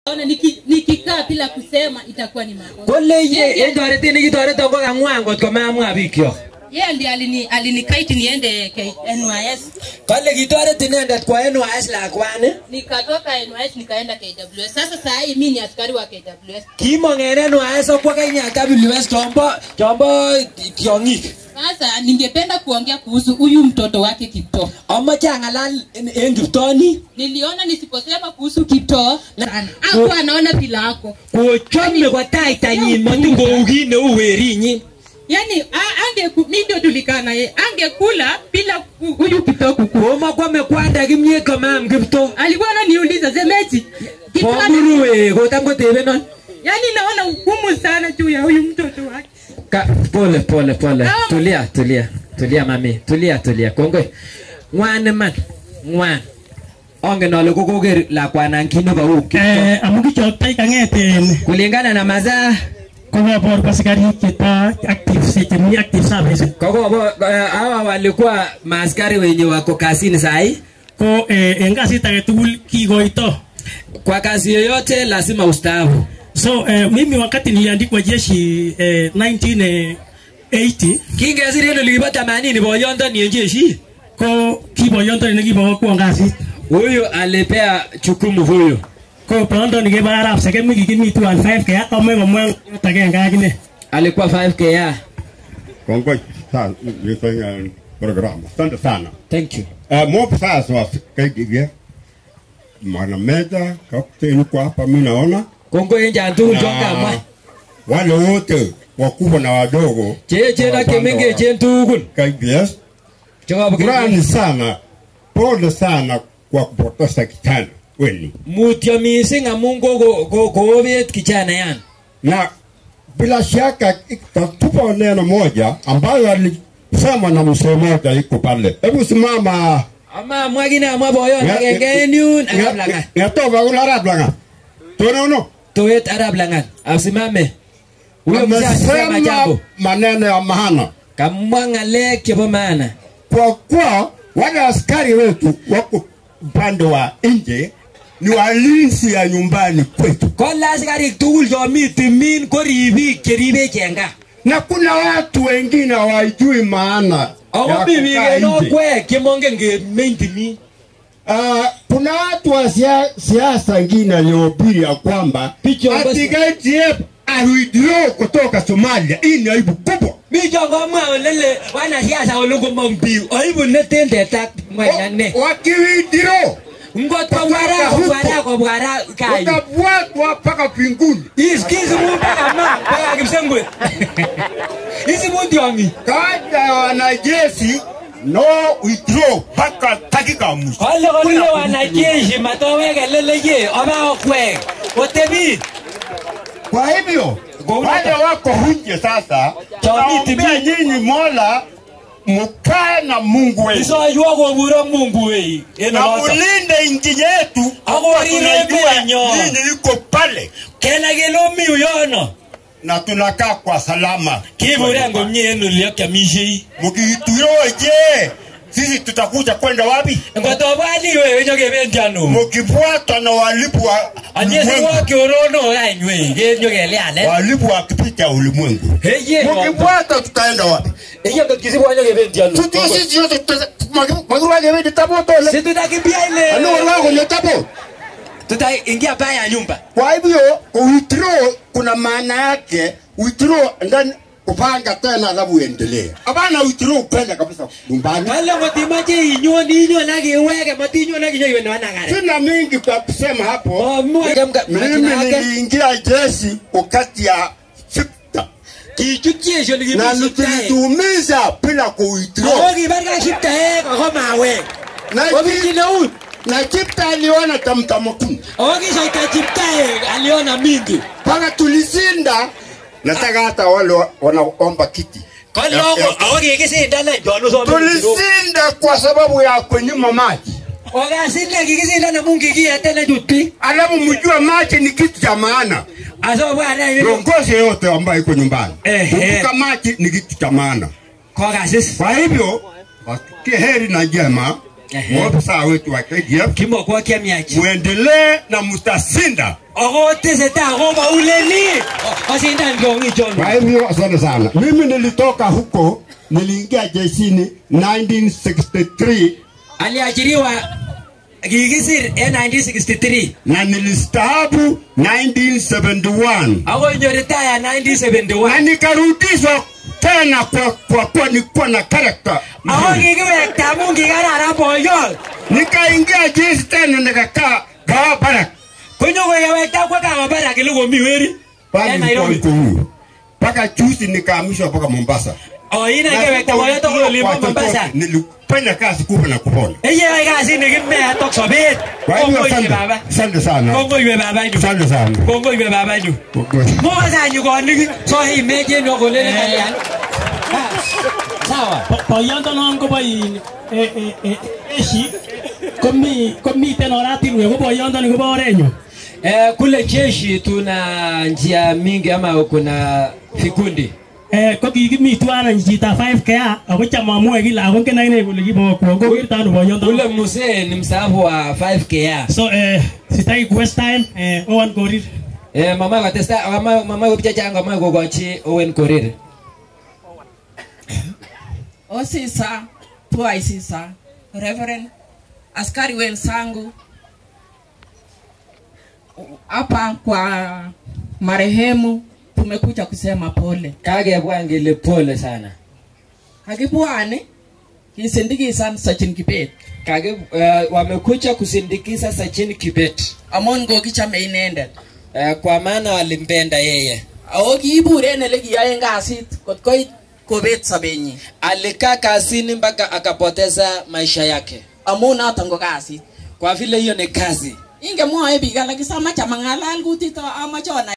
Ona niki- nikikaa bila kusema itakuwa ni makosa. kole ye en toretet nekitoreton ko kang'wan kot komamwa bikyok Yeye ndiye alini alinikaiti niende K- NYS. kale kitoret inendet kwa NYS lakwani Nikatoka NYS nikaenda KWS. Sasa saa hii mimi ni askari wa KWS. kimong en NYS akwo Kenya WS chombo chombo tiong'ik Sasa ningependa kuongea kuhusu huyu mtoto wake Kiptoo. amache ang'alal en- en kiptoni Niliona nisiposema kuhusu Kiptoo sana. Hakuwa anaona pila yako. kochome kotaitanyin matin kou kit neu werinyin Yaani a- ange mimi ndio tulikana yeye. Angekula bila ku- huyu Kiptoo kuku. komakwame kwanda kimyet komam kipto Alikuwa ananiuliza Zemeji. Kiptoo ana- komuruwe kotam kotebenon Yaani naona hukumu sana juu ya huyu mtoto wake. Ka, pole pole pole Ah. tulia tulia tulia mami tulia tulia kongoi ng'wan iman ng'wan ongen ale kokoker lakwanan kit nebo Eh, amu kichoktai kang'eten kulingana na masaa kokobor kwa sikarik cheto active se- chemi active service kokobo eh, hawa walikuwa maaskari wenye wako kazini sahi ko eh, en kasit age tugul kikoito kwa kazi yoyote lazima ustaafu so eh, mimi wakati niliandikwa jeshi eh, 1980 kingesir en olikibo tamanini boyondoni en jeshi ko kiboyondoni nekibokwon kasit huyu alipea jukumu huyu ko boyondoni kebo arap sekemi kikimi 25 kea kome komwa ng'ot agenge akine alikuwa 5k Kongoi sana ni kwenye programu. Asante sana. thank you Uh, mopo sasa wa KDG. Mwana meza kapteni yuko hapa mimi naona. kongoi en chan tugul Na chongamwa Wale wote wakubwa na wadogo cheechen ak chemengechen tugul KBS. chekobo Shukrani sana. Pole sana kwa kupoteza kijana wenu. mutyo mising amun koko- ko- koobet kijana yan Na bila shaka itatupa neno moja ambayo alisema na mzee mmoja iko pale. Hebu simama. amamwa kine amwa boyon agenge en yun arap langat Ngatoka kula arap langat. Tunaona? toet arap langat asimame huyo mzee asisema amesema jambo maneno ya maana kamwa ng'alek chebo maana kwa kuwa wale askari wetu wako upande wa nje ni walinzi ya nyumbani kwetu, kole asikarik tugul chomi timin ko ribik cheribech en gaa na kuna watu wengine hawajui maana ya ako mi biik kukaa en nje. okwek chemongen kemeny timin Ah, kuna watu wa sia- siasa ingine waliohubiri ya kwamba Picha ambazo- ati KDF aliwithdraw kutoka Somalia. Hii ni aibu kubwa. mi chon komwa olele wanasiasa ole komong biik aibu neten tetak mwanya ne Wa- Wakiwithdraw ngot kobwara kobwara kobwara kayu watabwatwa mpaka mbinguni. iskisimu mpaka ma mpaka kipsengwe isimu tiong'ik kaja ya wanajeshi no withdraw mpaka dakika ya mwisho. kole kole wanajeshi matoweke leleye oba okwek otebi Kwa hivyo Kwa wale wako nje sasa, Jamii naombea tibi- nyinyi Mola mkae na Mungu wenu isoywo koburo mungu wei en na oloto mulinde nchi yetu, Ako kwa rire tunajua menyo. nyinyi iko pale kena kele omi uyono na tunakaa kwa salama. kiburen komie en oli akiamisiei Mkituroje sisi tutakuja kwenda wapi? ngot obwati iwe wenyokebendi ano Mkifuatwa na walipu wa anyese ulimwengu, wokiorono kanywe kenyokelialet walipu wakipita ulimwengu, eye mkifuata tutaenda wapi? eye ngot kisibwa nyokebendi ano Tutu sisi yote magurwage wewe taboto le. si tutakimbia ile Ano wako ni tabo. tutaingia baya ya nyumba Kwa hivyo withdraw kuna maana yake withdraw ndani kupanga tena alafu uendelee. Hapana withdraw kwenda kabisa nyumbani. kale ngot imache inyon inyon akiweke matinyon akinyoiwe newanakare Sina mingi kwa kusema hapo. Mimi mimi niliingia jeshi wakati ya sita kichut jesho na nikibisiptae nilitumiza bila ako kuwithdraw. kibar kasiptaek ako mawek Na obirchine eut na chipta aliona tamtamo kumi ako kisoita chiptaek aliona mingi mpaka tulizinda. Nataka hata wale wa- wanaomba kiti kole Ya- ya- ako kikisindane chon tulizinda kwa sababu ya kunyima maji. okasinde kikisindane amu kikiyetene chutbi alafu mjue maji ni kitu cha maana. asobwana Viongozi yote ambayo iko nyumbani, Eh, kumbuka maji ni kitu cha maana. kokasis Kwa hivyo wasikie heri na njema Ehe. maofisa wetu wa KDF Kimokwa kiamiachi. muendelee na mtashinda. Ako teseta ako mauleni. Kasindan kongi Kwa chon. hivyo asante sana. Mimi nilitoka huko, niliingia jeshini 1963 Aliajiriwa kikisir en 1963. na nilistaabu 1971 Ako nyo retire na 1971. nikarudishwa tena kwa kwa kuwa nilikuwa na character Ako mzuri. kikiwekta amu kikararan boyol. Nikaingia jeshi tena nikakaa gawa barak Konyo kewekta kwa kama bara kile komi weri. pale En nilikuwa Nairobi. niko huru mpaka juzi nikahamishwa mpaka Mombasa. O ina Na kewekta sikuwa boyo tokol olimbo kwa chochote, Mombasa. Nilifanya kazi kubwa na kupona. Eye kasi nikimea tok sobet. Kwa hivyo Kongo iwe asante, baba. asante sana, Kongo iwe baba nyu. asante sana. Kongo iwe baba nyu. Moga sa nyu konik. So hii meje no kolele kalyan. Ah, Sawa. boyondonon kobo in eh, eh, eh, jeshi komi komiten oratinwek ko boyondoni kobo orenyu Eh, kule jeshi tuna njia mingi ama kuna vikundi. Eh, ko kikimi tuan any chito 5 kea ako cham amwoe kila ako ngen akine kole kibokwon ko wirto ano boyondoni Ule mzee ni mstaafu wa 5K. so eh, sitaki kuwaste time eh, owan korir Eh, mama katesta mama mama ko chachang mama kokochi Owen Korir. Osisa, tua isisa, Reverend, askari wenzangu hapa kwa marehemu tumekuja kusema pole. Kakebwa ngele pole sana. Hakibwane kisindikisan Sachin Kibet Kage uh, wamekuja kusindikiza Sachin Kibet. amun kokichame inendet. Uh, kwa maana walimpenda yeye. Ako kiibur en ele kiyoen kasit kot koit kobet sobenyin Alikaa kazini mpaka akapoteza maisha yake. amun noton ko kasit. Kwa vile hiyo ni kazi. Ingemwoe biik alak is amache amang'alal kutit amache onai